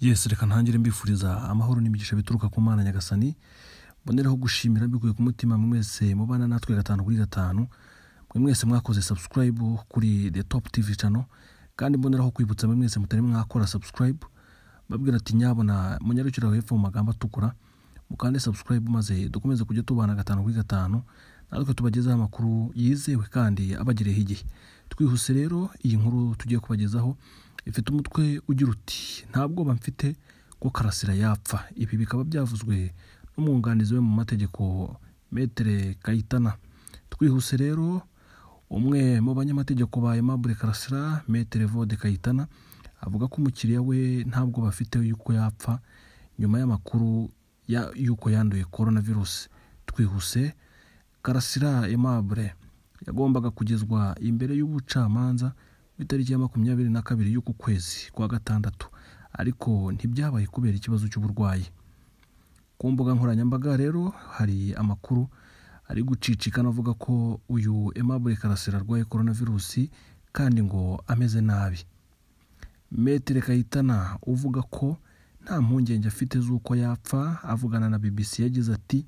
yesi reka ntangire mbifuriza amahoro n'imigisha bituruka ku mana nyagasani mboneraho gushimira mbikuye ku mutima mwese mubana natwe gatanu kuri gatanu mwe mwese mwakoze subscribe kuri the top tv channel kandi mboneraho kwibutsa mwe mwese mutari mwakora subscribe babwira ati nyabona munyarukira hepfo mu magambo atukura mukande subscribe maze dukomeze kujya tubana gatanu kuri gatanu natwe tubagezaho amakuru yizewe kandi abagereyeho igihe twihuse rero iyi nkuru tugiye kubagezaho ifite umutwe ugira uti nta bwoba mfite ko karasira yapfa ibi bikaba byavuzwe n'umwunganizi we mu mategeko metere kayitana twihuse rero umwe mu banyamategeko ba aimable karasira metere vode kayitana avuga ko umukiriya we nta bwoba afite yuko yapfa nyuma y'amakuru y'uko yanduye korona virusi twihuse karasira aimable yagombaga kugezwa imbere y'ubucamanza ku itariki ya makumyabiri na kabiri y'uku kwezi kwa gatandatu ariko ntibyabaye kubera ikibazo cy'uburwayi ku mbuga nkoranyambaga rero hari amakuru ari gucicikana avuga ko uyu aimable karasira arwaye korona virusi kandi ngo ameze nabi metere kayitana uvuga ko nta mpungenge afite z'uko yapfa avugana na bbc yagize ati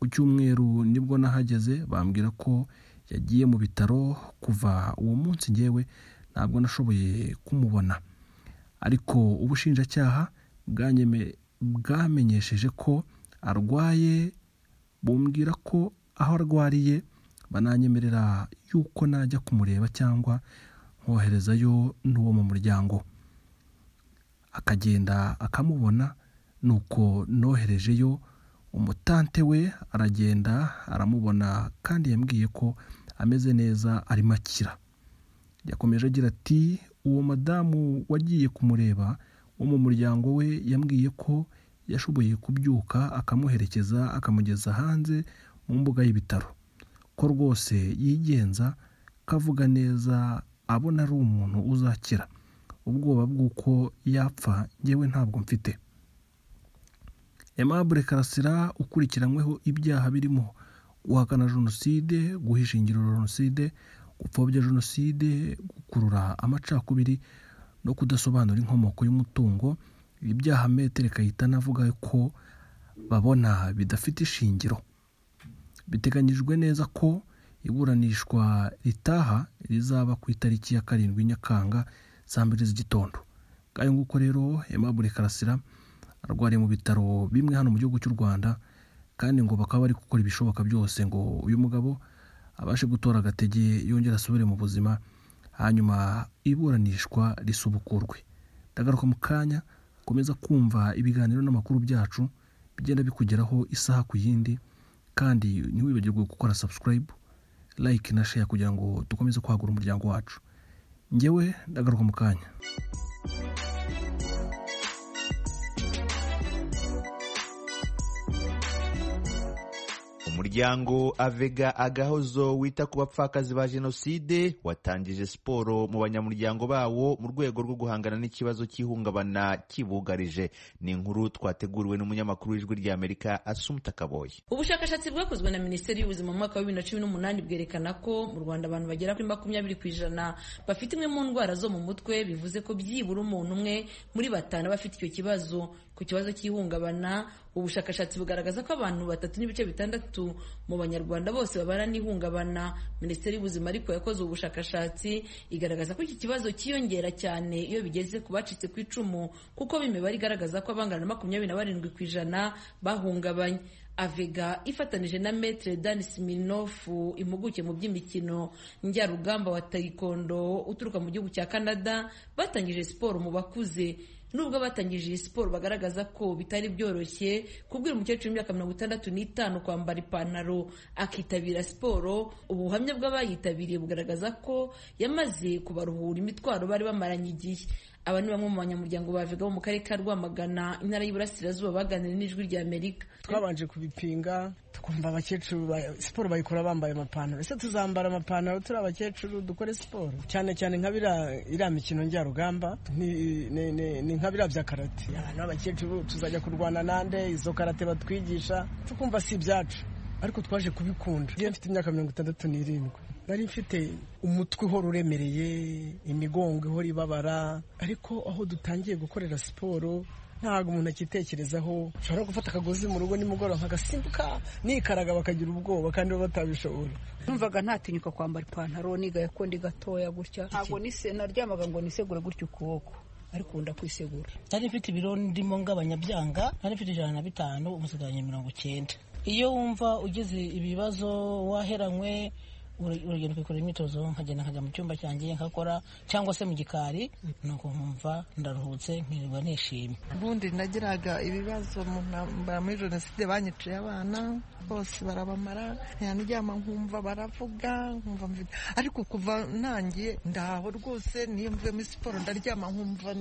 ku cyumweru nibwo nahageze bambwira ko yagiye mu bitaro kuva uwo munsi ngewe ntabwo nashoboye kumubona ariko ubushinjacyaha bwamenyesheje ko arwaye bumbwira ko aho arwariye bananyemerera yuko najya kumureba cyangwa nkoherezayo n'uwo mu muryango akagenda akamubona nuko noherejeyo umutante we aragenda aramubona kandi yambwiye ko ameze neza arimo akira yakomeje agira ati uwo madamu wagiye kumureba wo mu muryango we yambwiye ko yashoboye kubyuka akamuherekeza akamugeza hanze mu mbuga y'ibitaro ko rwose yigenza kavuga neza abona ari umuntu uzakira ubwoba bw'uko yapfa ngewe ntabwo mfite aimable karasira ukurikiranyweho ibyaha birimo guhakana jenoside guhisha ingiro jenoside gupfobya jenoside gukurura amacakubiri no kudasobanura inkomoko y'umutungo ibi byaha metere kayitana avuga ko babona bidafite ishingiro biteganyijwe neza ko iburanishwa ritaha rizaba ku itariki ya karindwi nyakanga saa mbiri z'igitondo kandi nguko rero aimable karasira arwariye mu bitaro bimwe hano mu gihugu cy'u rwanda kandi ngo bakaba bari gukora ibishoboka byose ngo uyu mugabo abashe gutora agatege yongera asubire mu buzima hanyuma iburanishwa risubukurwe ndagaruka mu kanya komeza kumva ibiganiro n'amakuru byacu bigenda bikugeraho isaha ku yindi kandi ntiwibagirwe gukora subscribe like na share kugira ngo dukomeze kwagura umuryango wacu ngewe ndagaruka mu kanya umuryango avega agahozo wita ku bapfakazi ba jenoside watangije siporo mu banyamuryango bawo mu rwego rwo guhangana n'ikibazo cy'ihungabana kibugarije ni inkuru twateguriwe n'umunyamakuru w'ijwi ry'amerika asumta kaboye ubushakashatsi bwakozwe na minisiteri y'ubuzima mu mwaka wa bibiri na cumi n'umunani bwerekana ko mu rwanda abantu bagera kuri makumyabiri ku ijana bafite imwe mu ndwara zo mu mutwe bivuze ko byibura umuntu umwe muri batanu bafite icyo kibazo ku kibazo cy'ihungabana ubushakashatsi bugaragaza ko abantu batatu n'ibice bitandatu mu banyarwanda bose babana n'ihungabana minisiteri y'ubuzima ariko yakoze ubushakashatsi igaragaza ko iki kibazo cyiyongera cyane iyo bigeze ku bacitse ku icumu kuko b'imibare igaragaza ko abangana na makumyabiri na barindwi ku ijana bahungabanye avega ifatanije na metere dani siminofu impuguke mu by'imikino njyarugamba wa tayikondo uturuka mu gihugu cya canada batangije siporo mu bakuze nubwo batangije iyi siporo bagaragaza ko bitari byoroshye kubwira umukecuru w'imyaka mirongo itandatu n'itanu kwambara ipantaro akitabira siporo ubuhamya bw'abayitabiriye bugaragaza ko yamaze kubaruhura imitwaro bari bamaranye igihe aba ni bamwe mu banyamuryango bavega bo mu karere ka rwamagana intara y'iburasirazuba baganira n'ijwi rya amerika twabanje kubipinga tukumva abakecuru siporo bayikora bambaye amapantaro ese tuzambara amapantaro turi abakecuru dukore siporo cyane cyane nka iriya mikino njyarugamba ni nka biriya bya karate abantu b'abakecuru tuzajya kurwana nande izo karate batwigisha tukumva si ibyacu ariko twaje kubikunda iyo mfite imyaka mirongo itandatu n'irindwi nari mfite umutwe uhora uremereye imigongo ihora ibabara ariko aho dutangiye gukorera siporo ntabwo umuntu akitekerezaho ushobora gufata akagozi mu rugo nimugoroba nkagasimbuka nikaraga bakagira ubwoba kandi baba batabishobora numvaga ntatinyuka kwambara ipantaro nigaye ko ndi gatoya gutya ntabwo nise naryamaga ngo nisegure gutya ukuboko ariko ubu ndakwisegura nari mfite ibiro ndimo ngabanyabyanga nari mfite ijana na bitanu umusigaranye mirongo icyenda iyo wumva ugize ibibazo waheranywe urugendo kwikora imyitozo nkagenda nkajya mu cyumba cyanjye nkakora cyangwa se mu gikari nuko nkumva ndaruhutse nkirirwa nishimye ubundi nagiraga ibibazo ntambara muri jenoside banyiciye abana bose barabamara ntiyaryama nkumva baravuga nkumva ariko kuva ntangiye ndaho rwose niyo mvuye muri siporo ndaryama nkumva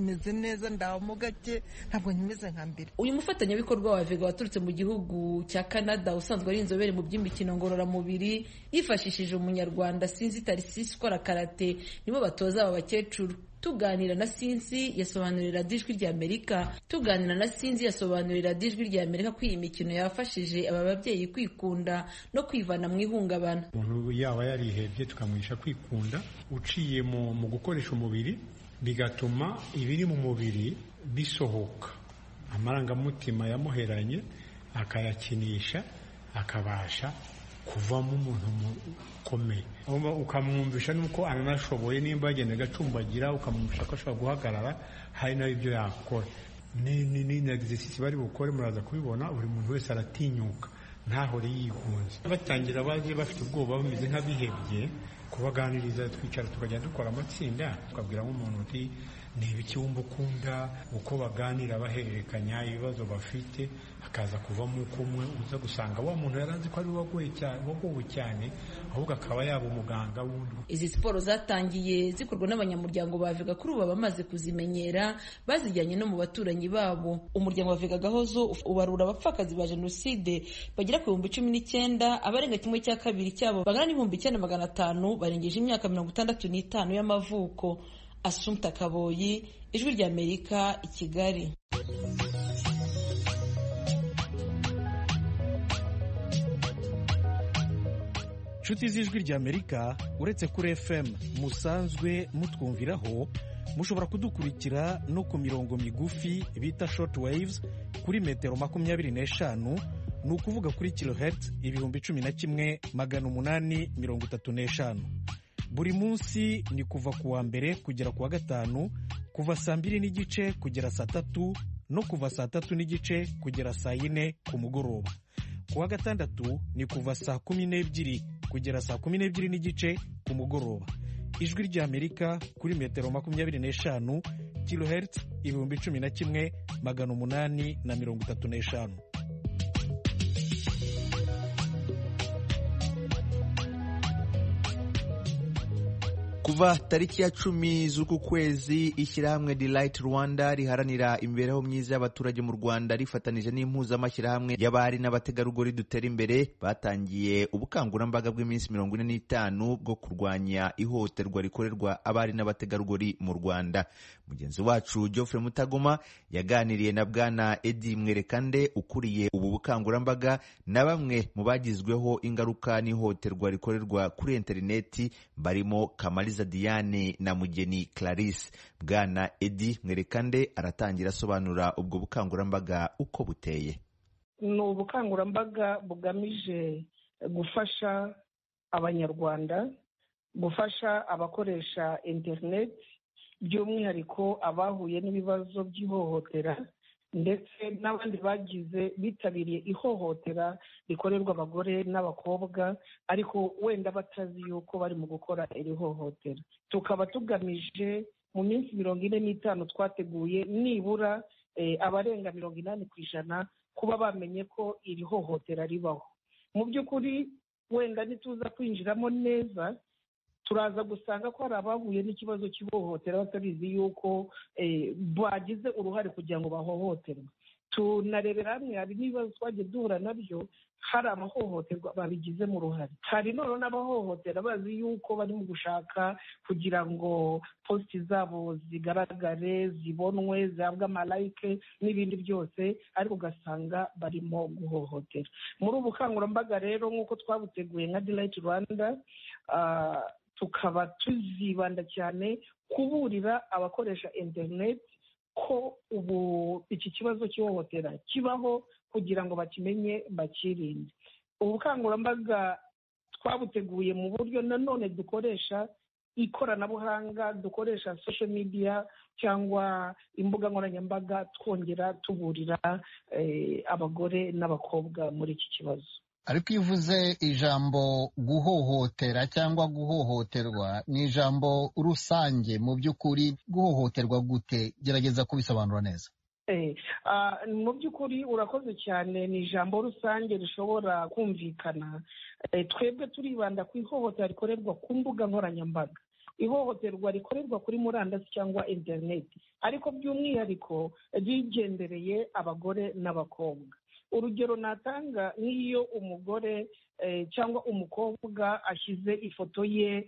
meze neza ndaho mo gake ntabwo nkimeze nka mbere uyu mufatanyabikorwa wa vega waturutse mu gihugu cya canada usanzwe ari inzobere mu by'imikino ngororamubiri yifashishije umunyarwanda sinzi tarisisi ukora karate nibo batoza aba bakecuru tuganira na sinzi yasobanurira ijwi rya amerika tuganira na sinzi yasobanurira ijwi rya amerika ko iyi mikino yafashije aba babyeyi kwikunda no kwivana mu ihungabana umuntu yaba yarihebye tukamwigisha kwikunda uciye mu gukoresha umubiri bigatuma ibiri mu mubiri bisohoka amarangamutima yamuheranye akayakinisha akabasha kuvamo umuntu ukomeye ukamwumvisha nuko ananashoboye nimba yagendaga acumbagira ukamwumvisha ko ashobora guhagarara hari nawe ibyo yakora ni na egisisi bari bukore muraza kubibona buri muntu wese aratinyuka ntahore yigunze batangira baje bafite ubwoba bameze nk'abihebye kubaganiriza twicara tukajya dukora amatsinda tukabwira nk'umuntu uti ni ibiki wumva ukunda uko baganira bahererekanya ibibazo bafite hakaza kuvamo uko umwe uza gusanga wa muntu yari azi ko ari wagowe cyane ahubwo akaba yaba umuganga wundi izi siporo zatangiye zikorwa n'abanyamuryango ba Vega kuri ubu bamaze kuzimenyera bazijyanye no mu baturanyi babo umuryango wa Vega Gahozo ubarura abapfakazi ba jenoside bagera ku bihumbi cumi n'icyenda abarenga kimwe cya kabiri cyabo bangana n'ibihumbi icyenda magana atanu barengeje imyaka mirongo itandatu n'itanu y'amavuko asumta kaboyi ijwi ry'amerika i kigali inshuti z'ijwi ry'amerika uretse kuri fm musanzwe mutwumviraho mushobora kudukurikira no ku mirongo migufi bita short waves kuri metero makumyabiri n'eshanu ni ukuvuga kuri kilohertz ibihumbi cumi na kimwe magana umunani mirongo itatu n'eshanu buri munsi ni kuva ku wa mbere kugera ku wa gatanu kuva saa mbiri n'igice kugera saa tatu no kuva saa tatu n'igice kugera saa yine ku mugoroba ku wa gatandatu ni kuva saa kumi n'ebyiri kugera saa kumi n'ebyiri n'igice ku mugoroba ijwi ry'amerika kuri metero makumyabiri n'eshanu kilohertz ibihumbi cumi na kimwe magana umunani na mirongo itatu n'eshanu kuva tariki ya cumi z'uku kwezi ishyirahamwe Delight Rwanda riharanira imibereho myiza y'abaturage mu Rwanda rifatanije n'impuzamashyirahamwe y'abari n'abategarugori dutera imbere batangiye ubukangurambaga bw'iminsi mirongo ine n'itanu bwo kurwanya ihohoterwa rikorerwa abari n'abategarugori mu Rwanda mugenzi wacu Geoffrey Mutagoma yaganiriye na bwana Edi Mwerekande ukuriye ubu bukangurambaga na bamwe mu bagizweho ingaruka n'ihohoterwa rikorerwa kuri interineti barimo Kamali Diane na Mugeni Clarisse bwana Edi Mwerekande aratangira asobanura ubwo bukangurambaga uko buteye ni ubukangurambaga bugamije gufasha abanyarwanda gufasha abakoresha interineti by'umwihariko abahuye n'ibibazo by'ihohotera ndetse n'abandi bagize bitabiriye ihohotera rikorerwa abagore n'abakobwa ariko wenda batazi yuko bari mu gukora iri hohotera tukaba tugamije mu minsi mirongo ine n'itanu twateguye nibura abarenga mirongo inani ku ijana kuba bamenye ko iri hohotera ribaho mu by'ukuri wenda ntituza kwinjiramo neza turaza gusanga ko hari abahuye n'ikibazo cy'ihohotera batabizi yuko bagize uruhare kugira ngo bahohoterwe tunarebera hamwe hari n'ibibazo twagiye duhura nabyo hari abahohoterwa babigizemo uruhare hari none n'abahohotera bazi yuko barimo gushaka kugira ngo positi zabo zigaragare zibonwe zihabwe amalayike n'ibindi byose ariko ugasanga barimo guhohotera muri ubu bukangurambaga rero nk'uko twabuteguye nka dirayiti rwanda tukaba tuzibanda cyane kuburira abakoresha interineti ko ubu iki kibazo cy'ihohotera kibaho kugira ngo bakimenye bakirinde ubukangurambaga twabuteguye mu buryo nanone dukoresha ikoranabuhanga dukoresha social media cyangwa imbuga nkoranyambaga twongera tuburira eh, abagore n'abakobwa muri iki kibazo ariko iyo uvuze ijambo guhohotera cyangwa guhohoterwa ni ijambo rusange mu by'ukuri guhohoterwa gute gerageza kubisobanura neza mu by'ukuri urakoze cyane ni ijambo rusange rishobora kumvikana twebwe turibanda ku ihohotera rikorerwa ku mbuga nkoranyambaga ihohoterwa rikorerwa kuri murandasi cyangwa interineti ariko by'umwihariko ryigendereye abagore n'abakobwa urugero natanga nk'iyo umugore cyangwa umukobwa ashyize ifoto ye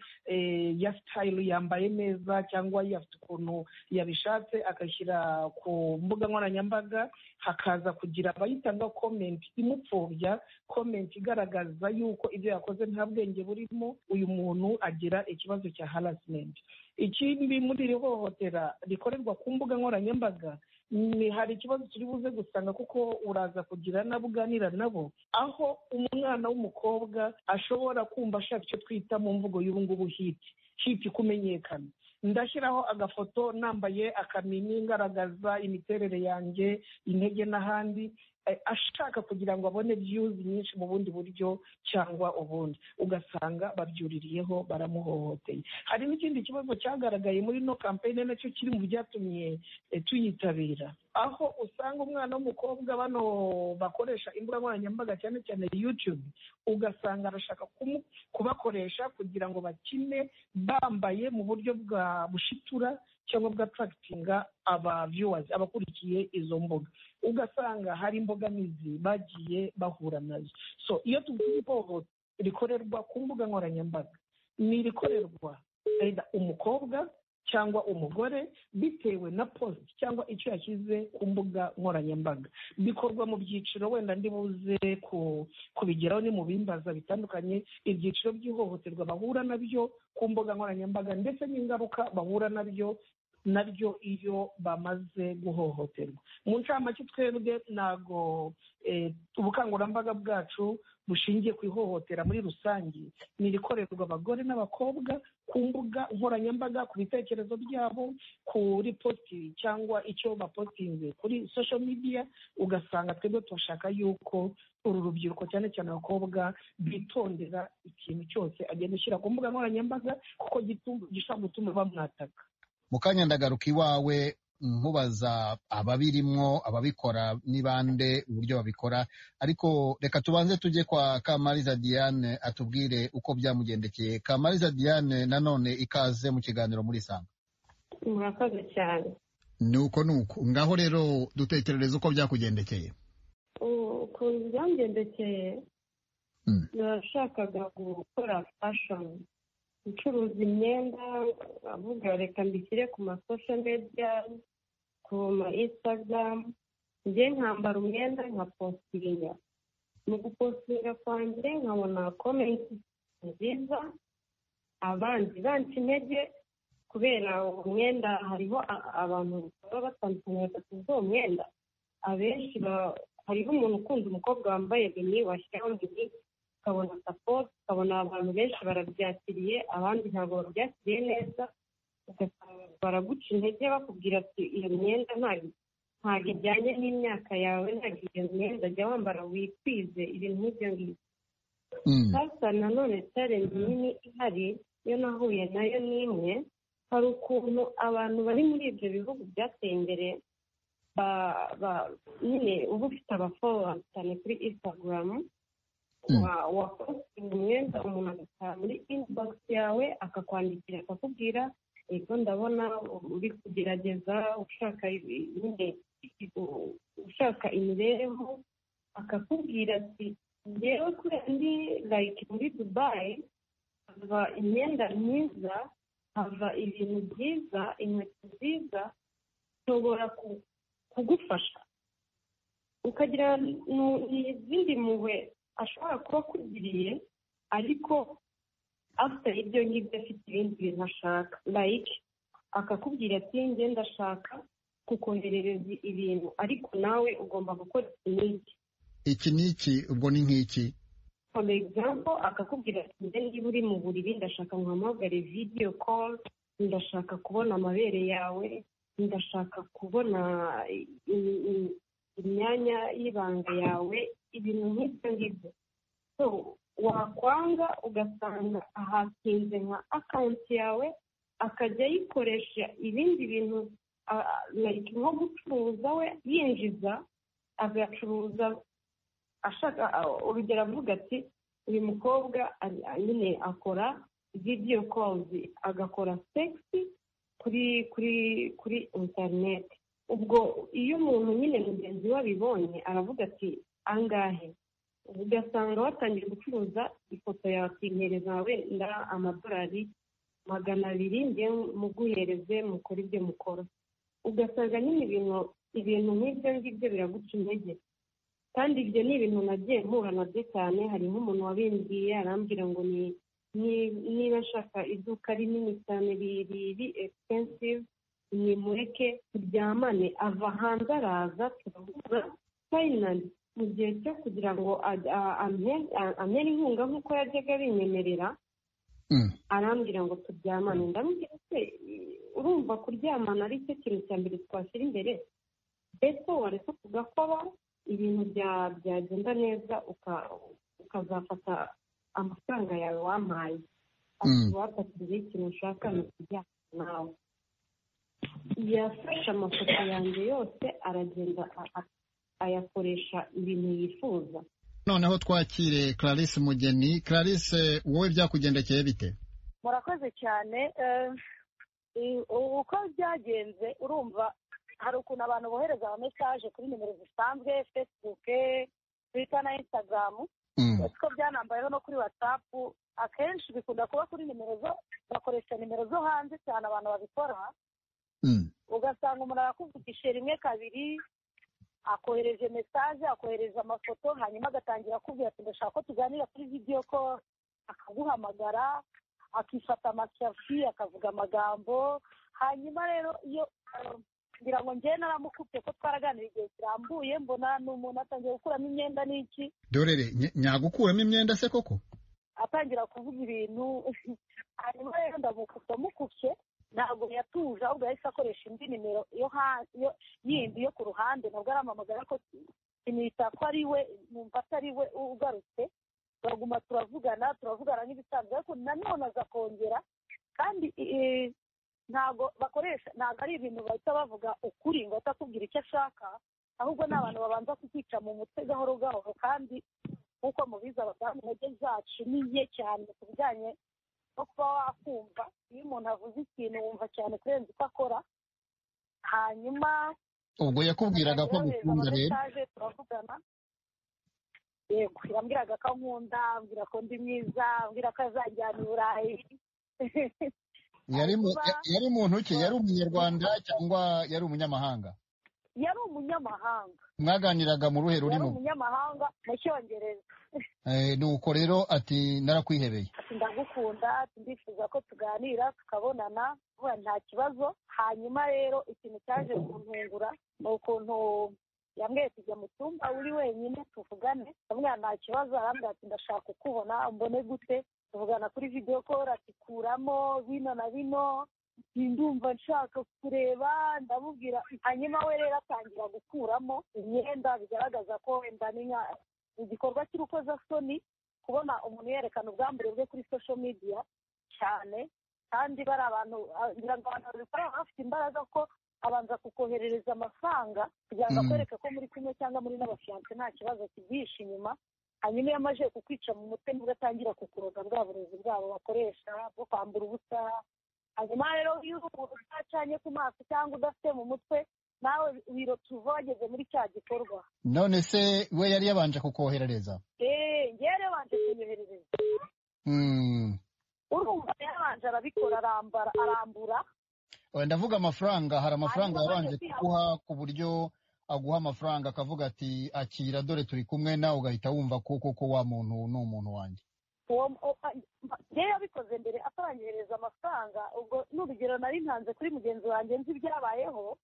ya sitayili yambaye neza cyangwa afite ukuntu yabishatse akashyira ku mbuga nkoranyambaga hakaza kugira abayitanga komenti imupfobya komenti igaragaza yuko ibyo yakoze nta bwenge burimo uyu muntu agira ikibazo cya harasimenti ikindi muri iri hohotera rikorerwa ku mbuga nkoranyambaga ni hari ikibazo turi buze gusanga kuko uraza kugira n'abo uganira nabo aho umwana w'umukobwa ashobora kumva ashaka icyo twita mu mvugo y'ubungubu hiti hiti kumenyekana ndashyiraho agafoto nambaye akamini ngaragaza imiterere yanjye intege n'ahandi ashaka kugira ngo abone viyuzi nyinshi mu bundi buryo cyangwa ubundi ugasanga babyuririyeho baramuhohoteye hari n'ikindi kibazo cyagaragaye muri ino kampeyini nacyo kiri mu byatumye tuyitabira aho usanga umwana w'umukobwa bano bakoresha imbuga nkoranyambaga cyane cyane yutube ugasanga arashaka kubakoresha kugira ngo bakine bambaye mu buryo bwa bushitura cyangwa bw'atarakitinga ababyuwazi abakurikiye izo mbuga ugasanga hari imbogamizi bagiye bahura nazo so iyo tuvuze ihohoterwa rikorerwa ku mbuga nkoranyambaga ni irikorerwa umukobwa cyangwa umugore bitewe na posite cyangwa icyo yashyize ku mbuga nkoranyambaga bikorwa mu byiciro wenda ndi buze kubigeraho ni mu bimbaza bitandukanye ibyiciro by'ihohoterwa bahura nabyo ku mbuga nkoranyambaga ndetse n'ingaruka bahura nabyo naryo iyo bamaze guhohoterwa mu ncamake twebwe ntabwo ubukangurambaga bwacu bushingiye ku ihohotera muri rusange ni irikorerwa abagore n'abakobwa ku mbuga nkoranyambaga ku bitekerezo byabo kuri positi cyangwa icyo bapositinze kuri social media ugasanga twebwe turashaka yuko uru rubyiruko cyane cyane abakobwa bitondera ikintu cyose agenda ushyira ku mbuga nkoranyambaga kuko gishobora gutuma bamwataka mu kanya ndagaruka iwawe nkubaza ababirimwo ababikora n'ibande uburyo babikora ariko reka tubanze tujye kwa kamariza diane atubwire uko byamugendekeye kamariza diane nanone ikaze mu kiganiro muri sanga murakoze cyane ni uko ni uko ngaho rero dutekerereza uko byakugendekeye ukuntu byamugendekeye nashakaga gukora fashoni ucuruza imyenda avuga reka mbishyire ku masosho media ku ma insitagaramu njye nkambara umwenda nkapositinga mu gupositinga kwanjye nkabona komenti nziza abandi banca intege kubera umwenda hariho abantu baba batandukanye bafite uwo mwenda abenshi hariho umuntu ukunda umukobwa wambaye bini washyiraho bini ukabona sapoti ukabona abantu benshi barabyakiriye abandi ntabwo babyakiriye neza baraguca intege bakubwira ati iyo myenda ntabwo ijyanye n'imyaka yawe ntabwo iyo myenda jya wambara wikwize ibintu nk'ibyo ngibyo hasa nanone tarenzi nini ihari iyo nahuye nayo n'imwe hari ukuntu abantu bari muri ibyo bihugu byateye imbere nyine uba ufite abafowa cyane kuri instagram wakosinga umwenda umuntu agataha muri inibogisi yawe akakwandikira akakubwira yego ndabona uri kugerageza ushaka ushaka imibereho akakubwira ati ngewe kubera ndi like muri dubayi hava imyenda myiza hava ibintu byiza inkweto nziza nshobora kugufasha ukagira n'izindi muwe ashobora kuba akugiriye ariko afite ibyo ngibyo afite ibindi bintu ashaka like akakubwira ati ngenda ashaka kukoherereza ibintu ariko nawe ugomba gukora iki n'iki iki n'iki ubwo ni nk'iki for example akakubwira ati njye niba uri mu buriri ndashaka nkuhamagare video call ndashaka kubona amabere yawe ndashaka kubona i- i- imyanya y'ibanga yawe ibintu nk'ibyo ngibyo so wakwanga ugasanga ahatinze nka akawunti yawe akajya ayikoresha ibindi bintu ah, ah, like nko gucuruza we yinjiza agacuruza ashaka ah, urugero avuga ati uyu mukobwa ari- ah, nyine akora video calls agakora sexy kuri kuri kuri interineti ubwo iyo umuntu nyine mugenzi we abibonye aravuga ati angahe ugasanga watangiye gucuruza ifoto yawe akihereza wenda amadolari magana abiri njye muguhereze mukore ibyo mukora ugasanga nyine ibintu ibintu nk'ibyo ngibyo biraguca intege kandi ibyo ni ibintu nagiye mpura nabyo cyane hari nk'umuntu wabimbwiye arambwira ngo ni ni- niba nshaka iduka rinini cyane ri- riri expensive nimureke turyamane ava hanze araza turahuza finally mu gihe cyo kugira ngo a- a- ampe- a- ampere inkunga nk'uko yajyaga abinyemerera arambwira ngo turyamane ndamubwira se urumva kuryamana ari cyo kintu cya mbere twashyira imbere mbese wareka tugakora ibintu bya- byagenda neza uka- ukazafata amafaranga yawe wampaye wafatiriye ikintu ushaka ni ukujyana nawe yafashe amafoto yanjye yose aragenda a- a- ayakoresha ibintu yifuza noneho twakire clarisse mugeni clarisse wowe byakugendekeye bite murakoze cyane eh, i- u- uko byagenze urumva hari ukuntu abantu bohereza ama message kuri nimero zisanzwe facebook twitter na instagram ko byanambayeho no kuri whatsapp akenshi bikunda kuba kuri nimero zo bakoresha nimero zo hanze cyane abantu babikora ugasanga umuntu arakuvugisha rimwe kabiri akohereje message akohereza amafoto hanyuma agatangira akubwira ati ndashaka ko tuganira kuri video ko akaguhamagara akifata amashafi akavuga amagambo hanyuma rero iyo eh, ngira ngo njyewe naramukubye ko twaraganira igihe kirambuye mbona ni umuntu atangiye gukuramo imyenda n'iki dorere ny- nyagukuramo imyenda se koko atangira kuvuga ibintu hanyuma rero ndamukubye mukubye ntabwo yatuje ahubwo yahise akoresha indi nimero yo ha- yo- yindi yo ku ruhande nabwo arampamagara ko kimwita ko ari we numva atari we ugarutse turaguma turavugana turavugana nk'ibisanzwe ariko nanone aza kongera kandi eh, ntabwo bakoresha ntabwo ari ibintu bahita bavuga ukuri ngo ahita akubwira icyo ashaka ahubwo ni abantu babanza kukica mu mutwe gahoro gahoro kandi nk'uko mubizi abadamu intege zacu ni nke cyane ku bijyanye no kuba wakumva iyo umuntu avuze ikintu wumva cyane kurenza uko akora hanyuma ubwo yakubwiraga ko yohereza agukunda rero amamessage, turavugana yego yambwiraga ko ankunda ambwira ko ndi mwiza ambwira ko azajyana i burayi yari mu- ya- yari muntu ki yari umunyarwanda cyangwa yari umunyamahanga yari umunyamahanga mwaganiraga mu ruhe yari rurimo umunyamahanga mu cyongereza Eh, nuko rero ati narakwihebeye ati ndagukunda ati ndifuza ko tuganira tukabonana vuba nta kibazo hanyuma rero ikintu cyaje kuntungura ni ukuntu yambwiye tujya mu cyumba uri wenyine tuvugane ndamubwira nta kibazo arambwira ati ndashaka kukubona mbone gute tuvugana kuri video call ati kuramo bino na bino ati ndumva nshaka kureba ndamubwira hanyuma we rero atangira gukuramo imyenda bigaragaza ko wenda ni nka igikorwa cy'urukozasoni kubona umuntu yerekana ubwambure bwe kuri social media cyane kandi bari abantu ah, ngira ngo abantu babikora baba bafite imbaraga ko abanza kukoherereza amafaranga kugira ngo Mm. akwereke ko muri kumwe cyangwa muri n'abafiyanse nta kibazo kibyihishe inyuma hanyuma iyo amaze kukwica mu mutwe nibwo atangira kukuroga bwa burezi bwabo bakoresha bwo kwambura ubusa hanyuma rero iyo uri umuntu udacanye ku maso cyangwa udafite mu mutwe nawe wirotuva wageze muri cya gikorwa none se we yari yabanje kukoherereza eee ngewe rero banje kunyoherereza Mm. urumva yabanje arabikora arambara arambura Eh, ndavuga amafaranga hari amafaranga Hanyuma yabanje baje kuguha ku buryo aguha amafaranga akavuga ati akira dore turi kumwe nawe ugahita wumva ko koko wa muntu ni umuntu wanjye uwo o- a- ngewe yabikoze mbere ataranyohereza amafaranga ubwo ni urugero nari ntanze kuri mugenzi wanjye nzi ibyabayeho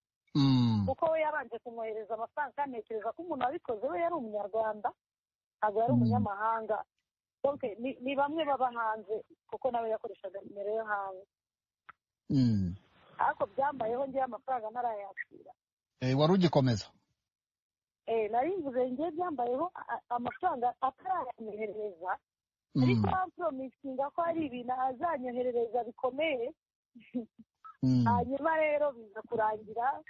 kuko we yabanje kumwohereza amafaranga kandi ntekereza ko umuntu wabikoze we yari umunyarwanda ntabwo yari Mm. umunyamahanga donc ni- ni bamwe baba hanze kuko nawe yakoreshaga nimero yo hanze Mm. ariko byambayeho ngewe amafaranga ntarayakira Eh, wari ugikomeza Eh, nari mvuze ngewe byambayeho a- a- amafaranga atarayamwoherereza Mm. ariko bamporomisinga ko hari ibintu azanyoherereza bikomeye hanyuma rero biza kurangira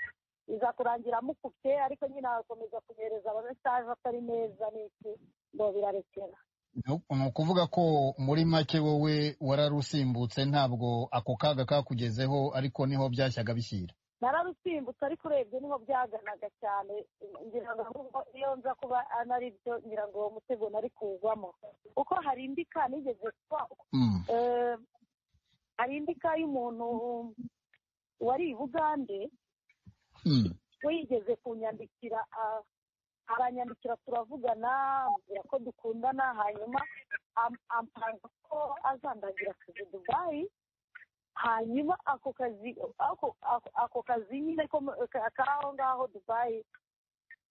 biza kurangira amukubye ariko nyine agakomeza kunyohereza amamesaje atari meza n'iki ngo birarekera ni ukuvuga ko muri make wowe wararusimbutse ntabwo ako kaga kakugezeho ariko niho byashyaga bishyira nararusimbutse ariko urebye niho byaganaga cyane ngira ngo ahubwo iyo nza kuba anari byo ngira ngo uwo mutego nari kuwugwamo kuko hari indi ka nigeze kuba Eh, hari indi ka y'umuntu wari i bugande we yigeze kunyandikira ah, aranyandikira turavugana ambwira ko dukundana hanyuma am- ampanga ko azandagira akazi dubayi hanyuma ako kazi ako- ako- ako kazi nyine ko mu- ka- k'aho ngaho dubayi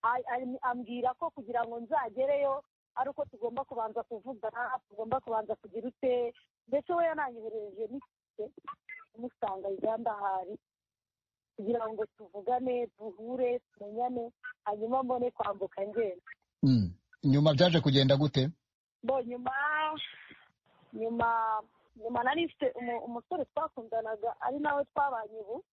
a- a- ambwira ko kugira ngo nzagereyo ari uko tugomba kubanza kuvugana tugomba kubanza kugira ute ndetse we yananyoherereje n'itike umusanga uganda hari kugira ngo tuvugane duhure tumenyane hanyuma mbone kwambuka ngenda Mm. nyuma byaje kugenda gute bo nyuma nyuma nyuma nari mfite umu- umusore twakundanaga ari nawe twabanye ubu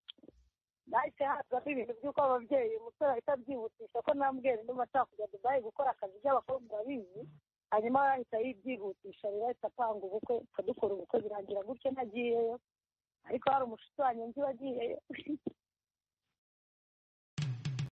nahise hazamo ibintu by'uko ababyeyi umusore ahita abyihutisha ko namubwira ndimo ashaka kujya dubayi gukora akazi by'abakobwa urabizi hanyuma we ahita yibyihutisha rero ahita apanga ubukwe akadukora ubukwe birangira gutyo ntagiyeyo ariko hari umushuti wanjye nzi wagiyeyo